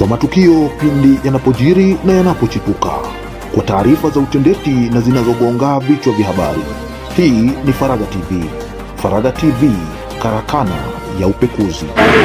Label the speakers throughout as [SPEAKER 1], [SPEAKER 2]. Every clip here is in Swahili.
[SPEAKER 1] matukio pindi yanapojiri na yanapochipuka, kwa taarifa za utendeti na zinazogonga vichwa vya habari. Hii ni Faraga TV. Faraga TV, karakana ya upekuzi.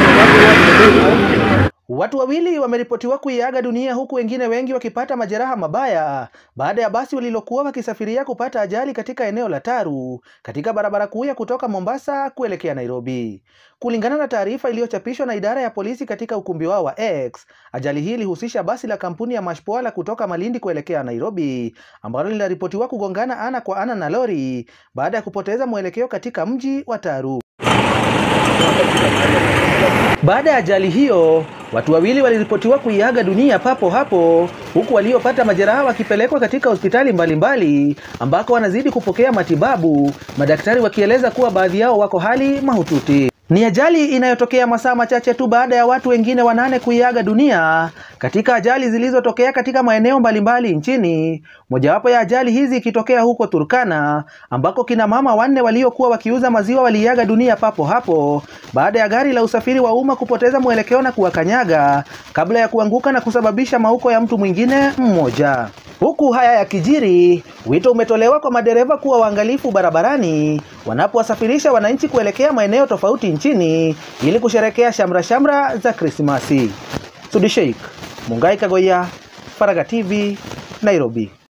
[SPEAKER 2] Watu wawili wameripotiwa kuiaga dunia huku wengine wengi wakipata majeraha mabaya baada ya basi walilokuwa wakisafiria kupata ajali katika eneo la Taru katika barabara kuu ya kutoka Mombasa kuelekea Nairobi. Kulingana na taarifa iliyochapishwa na idara ya polisi katika ukumbi wao wa X, ajali hii ilihusisha basi la kampuni ya Mashpoala kutoka Malindi kuelekea Nairobi ambalo linaripotiwa kugongana ana kwa ana na lori baada ya kupoteza mwelekeo katika mji wa Taru. Baada ya ajali hiyo, watu wawili waliripotiwa kuiaga dunia papo hapo, huku waliopata majeraha wakipelekwa katika hospitali mbalimbali ambako wanazidi kupokea matibabu, madaktari wakieleza kuwa baadhi yao wako hali mahututi. Ni ajali inayotokea masaa machache tu baada ya watu wengine wanane kuiaga dunia katika ajali zilizotokea katika maeneo mbalimbali nchini. Mojawapo ya ajali hizi ikitokea huko Turkana ambako kina mama wanne waliokuwa wakiuza maziwa waliiaga dunia papo hapo baada ya gari la usafiri wa umma kupoteza mwelekeo na kuwakanyaga kabla ya kuanguka na kusababisha mauko ya mtu mwingine mmoja. Huku haya yakijiri, wito umetolewa kwa madereva kuwa waangalifu barabarani wanapowasafirisha wananchi kuelekea maeneo tofauti nchini ili kusherekea shamra shamra za Krismasi. Sudi Sheikh, Mungai Kagoya, Faraga TV, Nairobi.